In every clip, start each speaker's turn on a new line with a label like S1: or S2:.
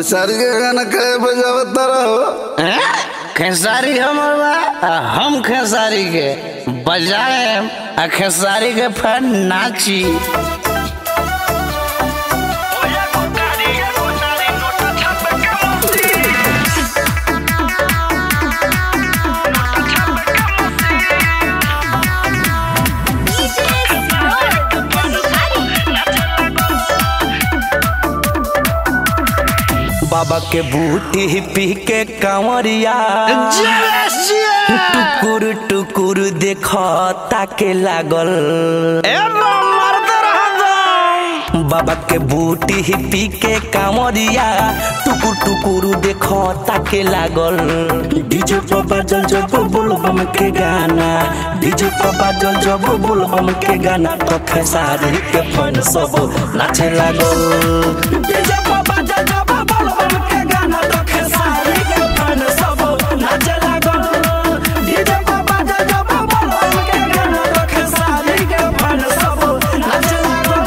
S1: खेसारी के गाना कहे बजावत रहो
S2: हैं? खेसारी हमर बा आ हम खेसारी के बजाए आ खेसारी के फिर नाची
S3: बाबा के बूटी पी के कांवरिया टुकुर टुकुर देख ताके लागल बाबा के बूटी पी के कांवरिया टुकुर टुकुर देख ताके लागल डीजे पर बाजल जब बोलबम के गाना डीजे पर बाजल जब बोलबम के गाना तो खेसारी के फन सब नाचे लागल डीजे पर बाजल जब बोलबम के गाना तो खेसारी के फन सब नाचे लागल डीजे पर बाजल जब बोलबम के गाना तो खेसारी के फन सब नाचे लागल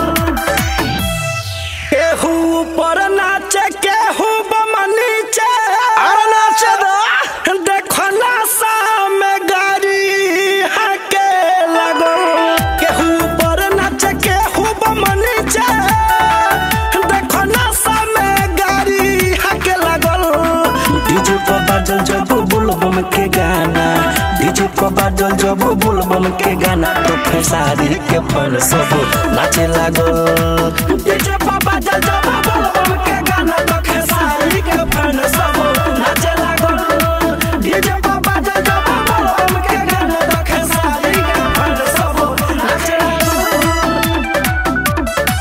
S3: केहू ऊपर नाचे केहू बम नीचे अरे नाचे दो देखो नासा में गाड़ी हके लगो केहू ऊपर नाचे केहू बम नीचे देखो नासा में गाड़ी हके लगल डीजे पर बाजल जब बुलबम के गाना डीजे पर बाजल जब बुलबम के गाना तो खेसारी के फन सब नाचे लागल डीजे पर बाजल जब बुलबम के गाना तो खेसारी के फन सब नाचे लागल डीजे पर बाजल जब बुलबम के गाना तो खेसारी के फन सब नाचे लागल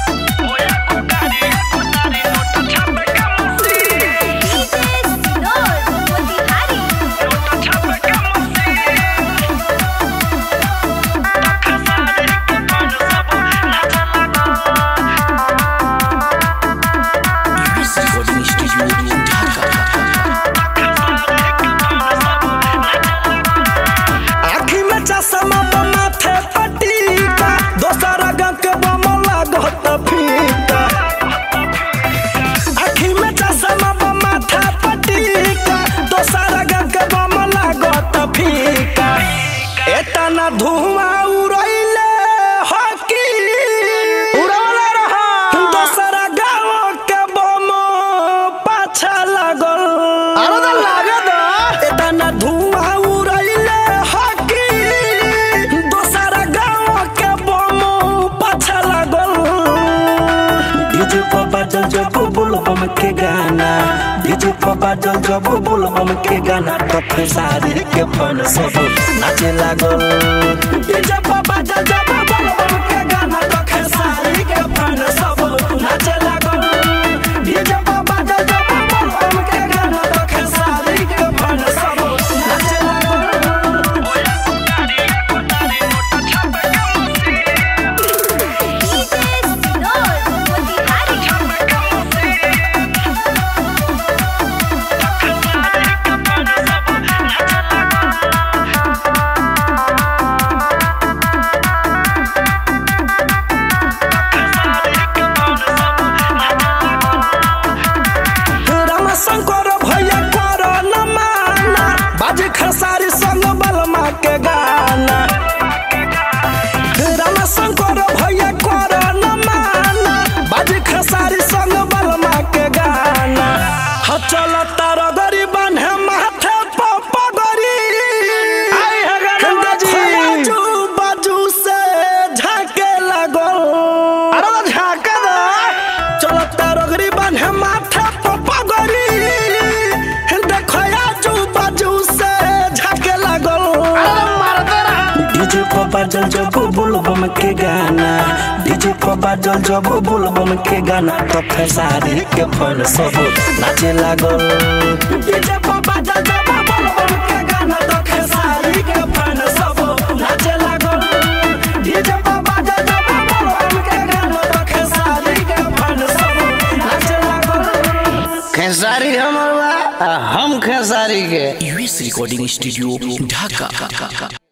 S3: आँखी में चश्मा बा माथे पटीका दोसर रंग के बम लागत फीका आँखी में चश्मा बा माथे पटीका दोसर रंग के बम लागत फीका एतना धुआं उड़ैले हकी उड़ौले रहा दोसरा गाँव के बम पाछा लागल अरे तो लागे दो एतना धुआं उड़ैले हकी दोसरा गाँव के बम पाछा लागल डीजे पर बाजल जब बोलबम के गाना डीजे पर बाजल जब बोलबम के गाना तो खेसारी के फन सब नाचे लागल डीजे पर बाजल जब बोलबम के गाना तो खेसारी के फन सब नाचे लागल डीजे पर बाजल जब बोलबम के गाना तो खेसारी के फन सब नाचे लागल रामा शंकर भैया कर न माना बाजे खसारी संग बलमा के गाना रामा शंकर भैया कर न माना बाजे खसारी संग बलमा के गाना ह चल तार गरी बान्हे माथे पगरी आई है गंगा जी बाजू बाजू से झाके लागल अरे झाके दो चलो तारगरी बान्हे माथे पगरी देखो आजू बाजू से झाके लागल डीजे पर बाजल जब बोलबम के गाना डीजे पर बाजल जब बोलबम के गाना तो खेसारी के फन सब नाचे लागल डीजे पर बाजल जब बोलबम के गाना तो खेसारी के फन सब नाचे लागल डीजे पर बाजल जब बोलबम के गाना तो खेसारी के फन सब नाचे लागल
S2: खेसारी हमर बा आ हम खेसारी के
S4: यूएस रिकॉर्डिंग स्टूडियो ढाका